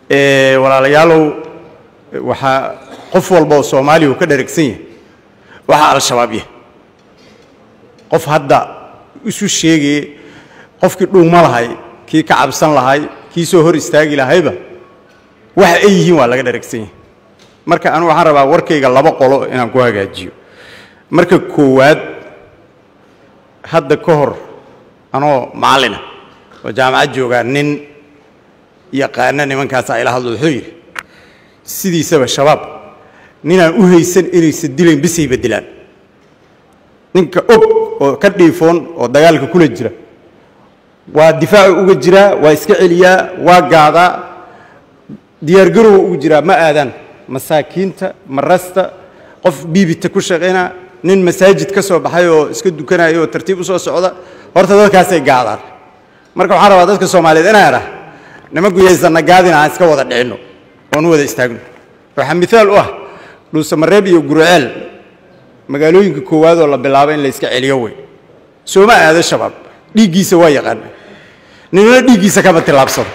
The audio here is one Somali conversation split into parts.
walaalayaalow waxaa qof walba oo soomaaliya uu ka dharagsan yahay waxaa al-shabaab yahay qof hadda isu sheegaya qofkii dhuuma lahay kii ka cabsan lahay kii soo hor istaagi lahayba waxa ay yihiin waa laga dharagsan yahay marka anu waxaan rabaa warkayga laba qolo inaan ku hagaajiyo marka koowaad hadda ka hor anoo macallina oo jaamacad joogaa nin yaqaana nimankaasa ila hadlo wuxuu yidhi sidiisaba shabaab ninaan u haysan inaysan dilayn bisay beddelaan ninka og oo ka dhiifoon oo dagaalka kula jira waa difaacu uga jiraa waa iska celiyaa waa gaadaa diyaargarowa uga jiraa ma aadaan masaakiinta marasta qof biibita ku shaqayna nin masaajid ka soo baxay oo iska dukanaya oo tartiib u soo socda horta dadkaasay gaadaan marka waxaan rabaa dadka soomaaliyeed inaan idhaa nimanku yaysanna gaadin aan iska wada dhicinno oon u wada istaagno waxaa miaal u ah dhuusamareeb iyo gurceel magaalooyinka koowaad oo la bilaabo in la iska celiyo wey sooma aado shabaab dhiiggiisa waa yaqaana ninna dhiiggiisa kama tillaabsado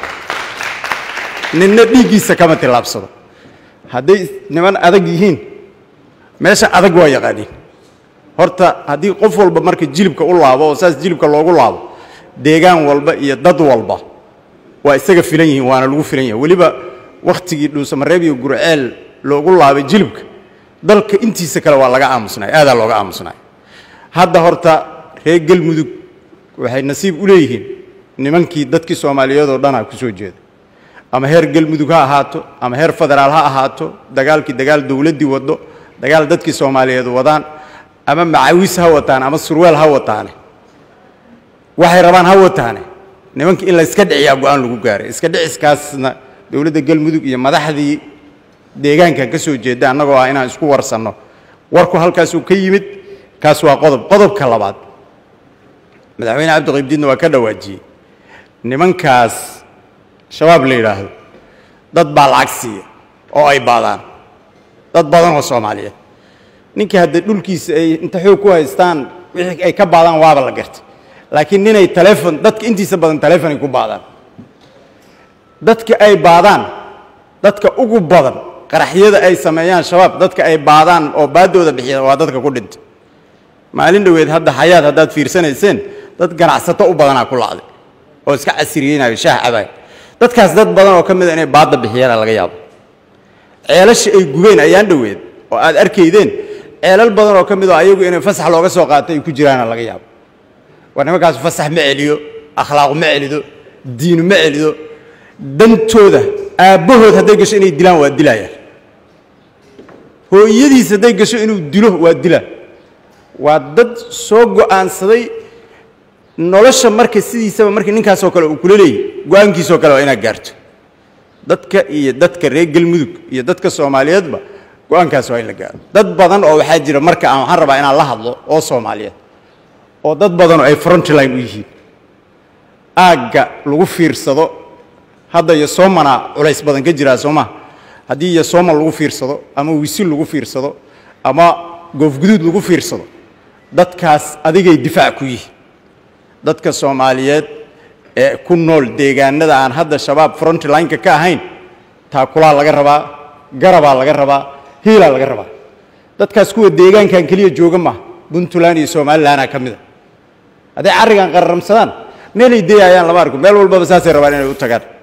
ninna dhiiggiisa kama tillaabsado hadday niman adag yihiin meesha adag waa yaqaaniin horta haddii qof walba marka jilibka u laabo oo saas jilibka loogu laabo deegaan walba iyo dad walba waa isaga filan yihiin waana lagu filan yahay weliba wakhtigii dhuusamareeb iyo gurceel loogu laabay jilibka dalka intiisa kale waa laga aamusnay aadaa looga aamusnay hadda horta reer galmudug waxay nasiib u leeyihiin nimankii dadkii soomaaliyeed oo dhanaa ku soo jeeda ama heer galmudug ha ahaato ama heer federaal ha ahaato dagaalkii dagaal dowladdii waddo dagaal dadkii soomaaliyeed wadaan ama macawis ha wataan ama surweel ha wataane waxay rabaan ha wataane nimankii in la iska dhiciyaa go-aan lagu gaaray iska dhiciskaasna dowladda galmudug iyo madaxdii deegaankan ka soo jeeda annagoo ah inaan isku warsanno warku halkaasuu ka yimid kaas waa qodob qodobka labaad madaxweyne cabdiqaybdiidna waa ka dhawaajiyey nimankaas shabaab la yidhaahdo dad baa lacag siiya oo ay baadaan dad badan oo soomaaliyeed ninkii hadda dhulkiisa ay inta xoog ku haystaan wixii ay ka baadaan waaba la gartay laakiin ninay taleefon dadka intiisa badan taleefonay ku baadaan dadka ay baadaan dadka ugu badan qaraxyada ay sameeyaan shabaab dadka ay baadaan oo baadooda bixiya waa dadka ku dhintay maalin dhoweed hadda xayaad haddaad fiirsanayseen dad ganacsato u badanaa ku lacday oo iska casiriyeynayo shaah cabaay dadkaas dad badan oo ka mida inay baadda bixiyaana laga yaabo ceelasha ay gubeen ayaan dhoweed oo aad arkaydeen ceelal badan oo ka mid oo ayagu inay fasax looga soo qaato ay ku jiraana laga yaabo war nimankaas fasax ma celiyo akhlaaqu ma celido diinu ma celido dantooda aabbahood hadday gasho inay dilaan waa dilayaan hooyadiis hadday gasho inuu dilo waa dilaa waa dad soo go'aansaday nolosha marka sidiisaba markii ninkaasoo kale uu kula leeyahy go-aankiisoo kale waa inaad gaarto dadka iyo dadka reer galmudug iyo dadka soomaaliyeedba go-aankaas waa in la gaaro dad badan oo waxaa jira marka aan waxaan rabaa inaan la hadlo oo soomaaliyeed oo dad badan oo ay frontline u yihiin aagga lagu fiirsado hadda iyo soomana culays badan ka jiraa soo maha haddii iyo sooma lagu fiirsado ama wisil lagu fiirsado ama goofguduud lagu fiirsado dadkaas adigay difaac ku yihiin dadka soomaaliyeed ee ku nool deegaanada aan hadda shabaab frontlineka ka ahayn taakulaa laga rabaa garabaa laga rabaa hiilaa laga rabaa dadkaas kuwa deegaankan keliya jooga maaha puntland iyo somalilanaa ka mida hadday carrigan qararamsadaan meelay dayayaan lama arko meel walbaba saasay rabaan inay u tagaan